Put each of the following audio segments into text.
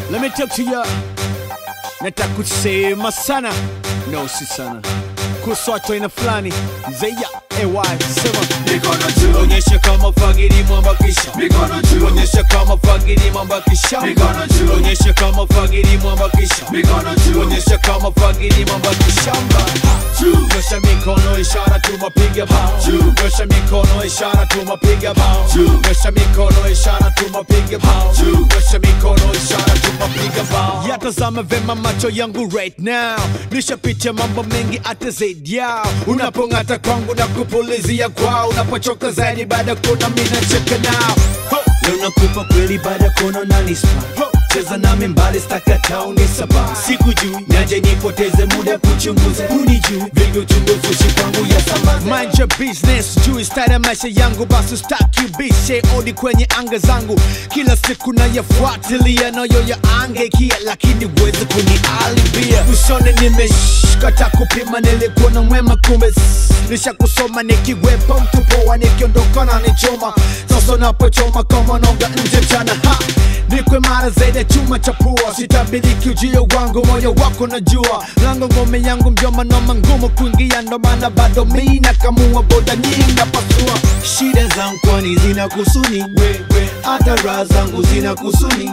Let me talk to ya. Nataka kusema sana, no si sana, kuhusu watu aina fulani zeya ay sema Mikono juu, onyesha kama fagiri mwambakisha mikono juu, onyesha kama fagiri mwambakisha Mikono juu. onyesha kama fagiri mwambakisha mikono juu, onyesha kama fagiri mwambakishamba juu, nyosha mikono ishara tumapiga bao Juu. nyosha mikono ishara tumapiga bao Juu. nyosha mikono ishara tumapiga bao Juu. nyosha mikono ishara tumapiga bao yatazama vema macho yangu right now nishapitia mambo mengi hata zaidi yao unapong'ata kwangu na kupulizia kwao unapochoka zaidi baada ya kuona mi nacheka nao Ho! leo nakupa kweli baada ya kuona unanispa Ho! cheza nami mbali stakata unisaba siku juu naje nipoteze muda kuchunguza unijuu vingi uchunguzi ushi kwangu ya sambaza mind your business juu style ya maisha yangu basi ustaki ubishe odi kwenye anga zangu kila siku nayafuatilia nayo ya angeikia lakini uweze kunialibia usone nimeshkata kupima nilikuwa na mwema kumbe s- nisha kusoma nikiwepo mtu poa nikiondoka na nichoma sasa napochoma kama nonga nje mchana ha nikwe mara zaidi ya chuma cha pua sitabiriki ujio wangu moyo wako najua lango ngome yangu mjoma noma ngumu kuingia ndo maana bado mi nakamua boda nyingi napasua shida zangu kwani zina kusuni wewe hata raha zangu zina kusuni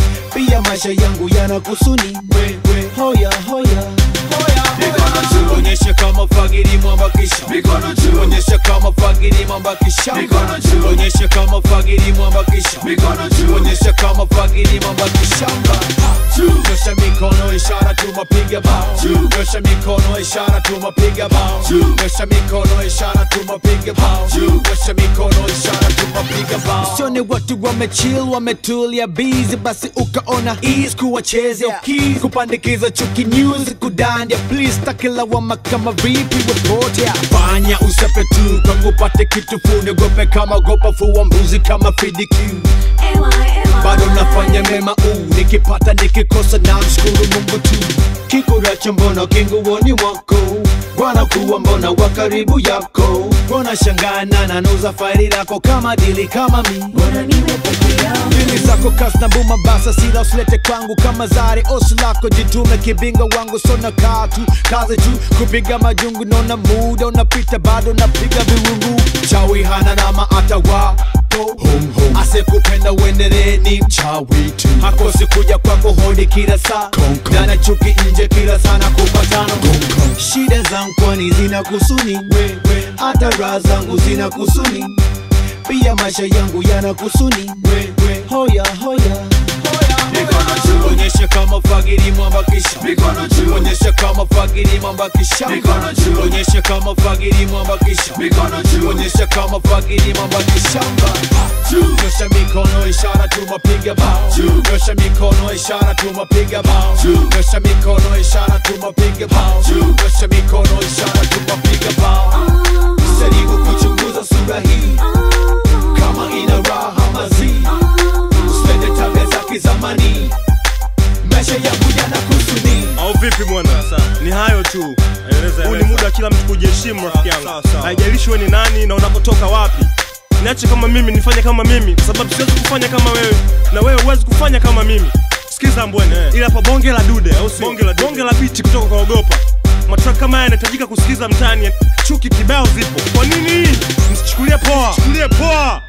pia maisha yangu yana kusuni wewe hoya hoya Mikono juu. onyesha kama fagiri mwambakisha mikono juu, onyesha kama fagiri mwambakisha Mikono juu. onyesha kama fagiri mwambakisha mikono juu, onyesha kama fagiri mwambakishamba juu, nyosha mikono ishara tumapiga bao Juu. nyosha mikono ishara tumapiga bao Juu. nyosha mikono ishara tumapiga bao Juu. nyosha mikono ishara tumapiga bao sione watu wamechill wametulia busy basi ukaona ease kuwachezea keys kupandikiza chuki news kudandia please takilawama kama vipi wepotea fanya usepe tu kwangu pate kitu funiogope kama gopa fuwa mbuzi kama fidikiu bado nafanya mema uu nikipata nikikosa na mshukuru mungu tu kikuracho mbona kinguoni mwako wanakuwa mbona wa karibu yako wanashangana nanuza faili lako kama dili kama mi dili zako kasi na buma basa sila usilete kwangu kama zari osi lako jitume kibinga wangu sona katu kazi tu kupiga majungu nona muda unapita bado napiga viwungu chawi hana nama atawa asekupenda uendelee ni mchawi tu hakosi kuja kwako hodi kila saa dana chuki nje kila sana kupatano shida zangu kwani zina kusuni hata raha zangu zina kusuni pia maisha yangu yana kusuni hoya hoya mikono juu, onyesha kama fagiri mwambakisha mikono juu, onyesha kama fagiri mwambakisha Mikono juu. onyesha kama fagiri mwambakisha mikono juu, onyesha kama fagiri mwambakishamba juu, nyosha mikono ishara tumapiga bao Juu. nyosha mikono ishara tumapiga bao Juu. nyosha mikono ishara tumapiga bao Juu. nyosha mikono ishara tumapiga bao jaribu kuchunguza sura hii kama ina raha mazi usipende tabia za kizamani maisha yangu yana kusuni au vipi bwana ni hayo tu huu ni muda wa kila mtu kujiheshimu rafiki yangu haijalishi wewe ni nani na unapotoka wapi niache kama mimi nifanye kama mimi kwa sababu siwezi kufanya kama wewe na wewe huwezi kufanya kama mimi sikiza mbwene ila hapa bonge la dude au si bonge la, bonge la biti kutoka kwa ogopa matrack kama haya yanahitajika kusikiza mtaani chuki kibao zipo kwa nini msichukulie poa chukulie poa